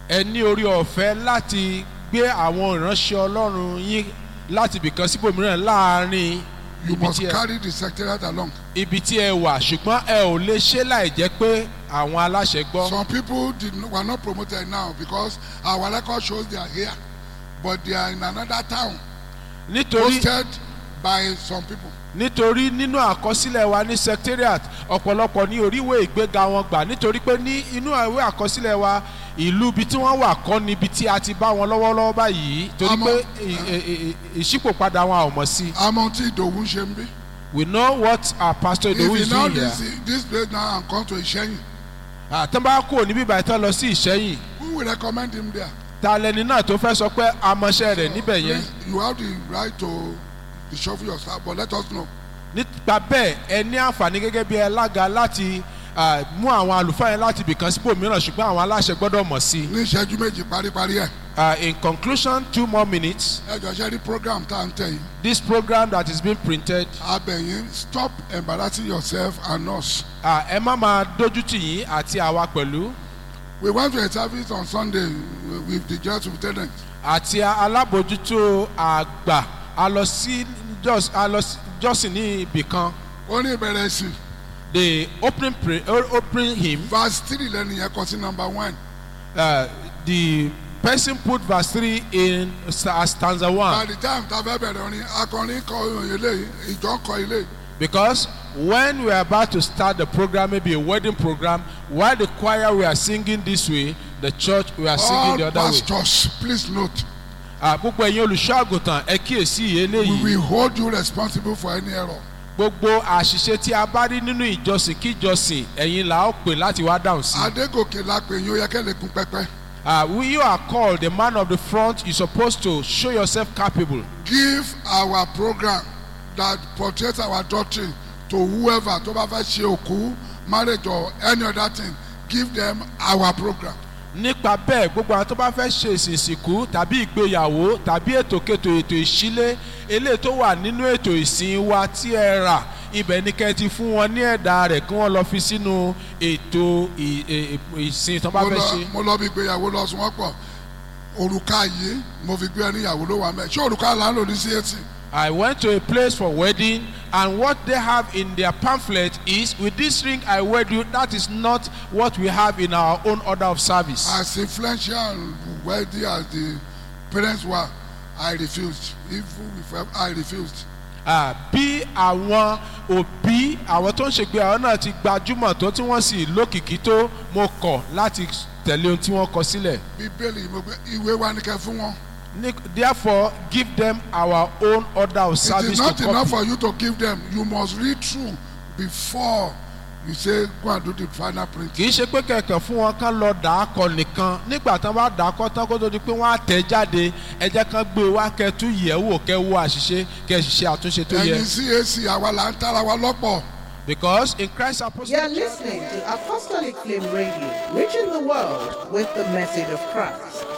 ẹ ní orí ọ̀fẹ́ láti gbé àwọn ìránṣẹ́ ọlọ́run yín láti ibìkan síbòmíràn láàrin You ibi must tí ẹ carry the secretariat along. ibi tí ẹ wà ṣùgbọ́n ẹ ò lè ṣe láì jẹ́ pé àwọn aláṣẹ gbọ́. Some people did not, were not promoted now because our record shows they are here, but they are in another town, nítorí posted by some people. nítorí nínú àkọsílẹ̀ wa ní secretariat ọ̀pọ̀lọpọ̀ ní oríwé ìgbéga wọn gbà nítorí pé ní inú ìwé àkọsílẹ̀ wa ìlú ibi tí wọ́n wà kọ́ ni ibi tí a ti bá wọn lọ́wọ́lọ́wọ́ báyìí torí Àmọ́- pé ì- ì- ì- ìṣípòpadà wọn a ò mọ̀ sí i. Àmọ́ tí Ìdòwú ń ṣe ń bí. we know what our pastor If Idowu he is now doing here. this, this place now and come to Ìṣẹ́yìn, àtàn bá kúrò níbí ìbàdàn tán lọ sí ìṣẹ́yìn who will recommend him there? ta lẹni náà tó fẹ́ sọ pé amọ̀ṣẹ́ rẹ̀ níbẹ̀ yẹn Please, You have the right to reshuffle yourself, but let us know. nípa bẹ́ẹ̀ ẹ ní àǹfààní gẹ́gẹ́ bí alága láti ah, mú àwọn àlùfáà yẹn láti ibìkan síbò mìíràn ṣùgbọ́n àwọn aláṣẹ gbọ́dọ̀ mọ̀ sí i. Ní ìṣẹ́jú méjì paríparí ẹ̀. Uh, in conclusion two more minutes Ẹ jọ ṣe rí program tá à ń tẹ̀ yìí. this program that is being printed Abẹ̀yìn stop embarrassing yourself and us. uh, ẹ má máa dójú tì yín àti àwa pẹ̀lú We went to a service on Sunday with the church lieutenant. àti alábòjútó àgbà a lọ sí jọ́s- a lọ sí jọ́sìn ní ibìkan Ó ní ìbẹ̀rẹ̀ sí. the opening pray o- opening hymn Verse three lẹ́nu yẹn kọ sí number one. uh, the person put verse three in sta- stanza By one the time tá a fẹ́ bẹ̀rẹ̀ orin akọrin kọ ilé ìjọ kọ ilé. because when we are about to start the program maybe a wedding program while the choir we are singing this way the church we are singing All the other way. pastors please note Ah, gbogbo ẹ̀yin olùṣọ́ àgùntàn ẹ kíyèsí we eléyìí will hold you responsible for any error. gbogbo àṣìṣe tí a bá rí nínú ìjọsìn kíjọsìn ẹ̀yin là ó pè láti wá dáhùn sí. Adégòkè la pè yín ó yẹ kẹ́ lè kún pẹ́pẹ́. Ah, we you are called the man of the front you supposed to show yourself capable. Give our program that portrays our doctrine to whoever tó bá fẹ́ ṣe òkú marriage or any other thing give them our program. nípa bẹ́ẹ̀ gbogbo àwọn tó bá fẹ́ ṣe ìsìnkú tàbí ìgbéyàwó tàbí ètòkètò ètò ìṣílé eléyìí tó wà nínú ètò ìsìn wa tí ẹ rà ibẹ̀ ni kẹ́ ẹ ti fún wọn ní ẹ̀dà rẹ̀ kí wọ́n lọ fi sínú ètò ì- ì- ìsìn tó bá mo fẹ́ lọ ṣe. mo lọ bí ìgbéyàwó lọ sùn wọ́n pọ̀ òrùka yìí mo fi gbé ẹni ìyàwó ló wà mẹ́ ṣé òrùka là ń lò ní CAC I went to a place for wedding and what they have in their pamphlet is with this ring I wed you that is not what we have in our own order of service. as influential and wealthy as the parents were I refused even if I refused Ah, bí àwọn òbí àwọn tó ń ṣègbéyàwó náà ti gbajúmọ̀ tó tí wọ́n sì lókìkí tó mo kọ̀ láti tẹ̀lé ohun tí wọ́n kọ sílẹ̀. bíbélì mo gbé ìwé wa ní kẹ́ fún wọn. Ní- therefore give them our own order of It is service not to enough copy. for you to give them you must read through before you say go and do the final print. kì í ṣe pé kẹ̀kẹ́ fún wọn kán lọ dà á kọ nìkan nígbà tán bá dà á kọ tán kó tó di pé wọ́n á tẹ̀ jáde ẹ jẹ́ kán gbé e wá kẹ́ tún yẹ̀ wò kẹ́ wo àṣìṣe kẹ́ sì ṣe àtúnṣe tó yẹ. ẹ̀yin CAC àwa là ń tara wa lọ́pọ̀. because in Christ apostolic You're listening to Apostolic Flame Radio, reaching the world with the message of Christ.